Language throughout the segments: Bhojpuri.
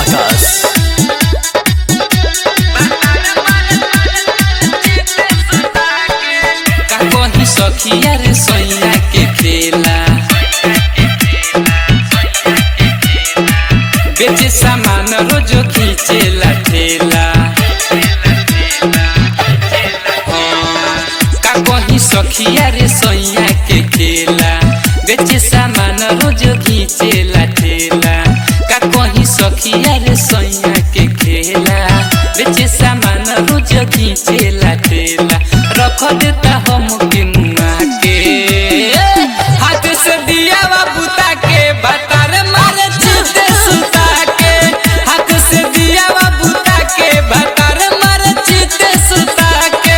आकाश का कही सखिया रे सैया के खेला बेचे सामान रोज खींचेला ठेला हाँ, का कही सखिया रे सैया के खेला बेचे सामान रोज खींचेला ठेला का कही सखिया रे सैया के खेला बेचे सामान रोज खींचेला ठेला रख देता हम के मुआ के हाथ से दिया बुता के बतार मारे चिते सुता के हाथ से दिया बुता के बतार मारे चिते सुता के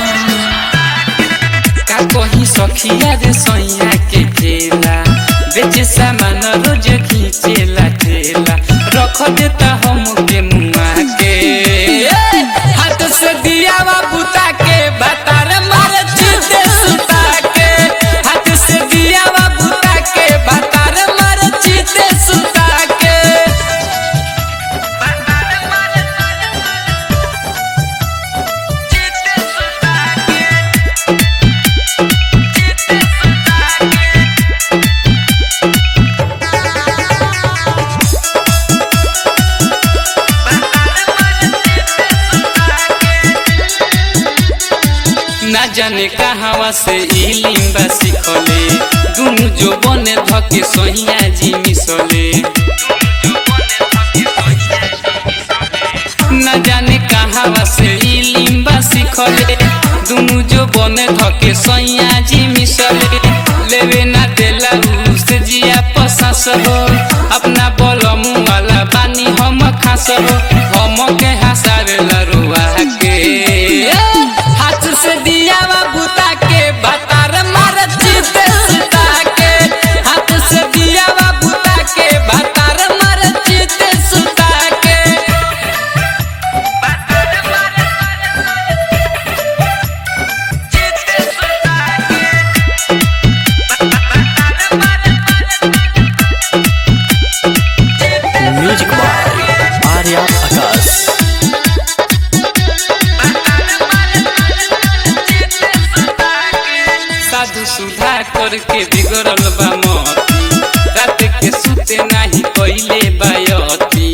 का कही सखिया रे सैया के ठेला बेचे सामान रोज खींचेला ठेला रख देता हम के मुआ के ए, हाथ से दिया बुता के बतार मारे चिते सुता के हाथ से दिया बुता के बतार मारे चिते सुता के ना जाने कहावा से ई लिम्बा सिखले दुनु जो बने धके सहिया जी मिसले ना जाने कहावा से ई लिम्बा सिखले दुनु जो बने धके सहिया जी मिसले लेवे ना देला उस जिया पसास हो अपना बलमु वाला बानी हम खास हो हम के हसावेला रुआ के हाथ से दिया बुता के बतार मार चिते सुता के हाथ से दिया बुता के बतार मार चिते सुता के म्यूजिक बाय आर्या आकाश साधु सुधा करके बिगड़ल बा मती रात के सुते नाही कइले बायती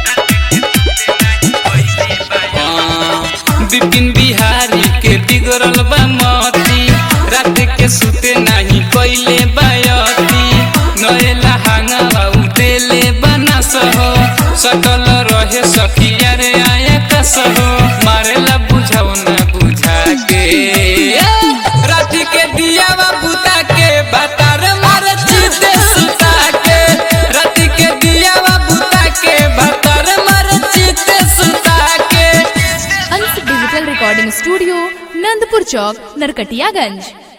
हाँ, विपिन बिहारी के बिगड़ल बा मती रात के सुते नाही कइले बायती नएला हांगा उदेले बना सहो सकल रहे सखिया रे आया कसहो मारेला बुझाओ ना बुझा के रात के दिया बुता के बतार मार चिते सुता के रात के दिया बुता के बतार मार चिते सुता के Ansh digital recording studio Nandpur Chowk Narkatiaganj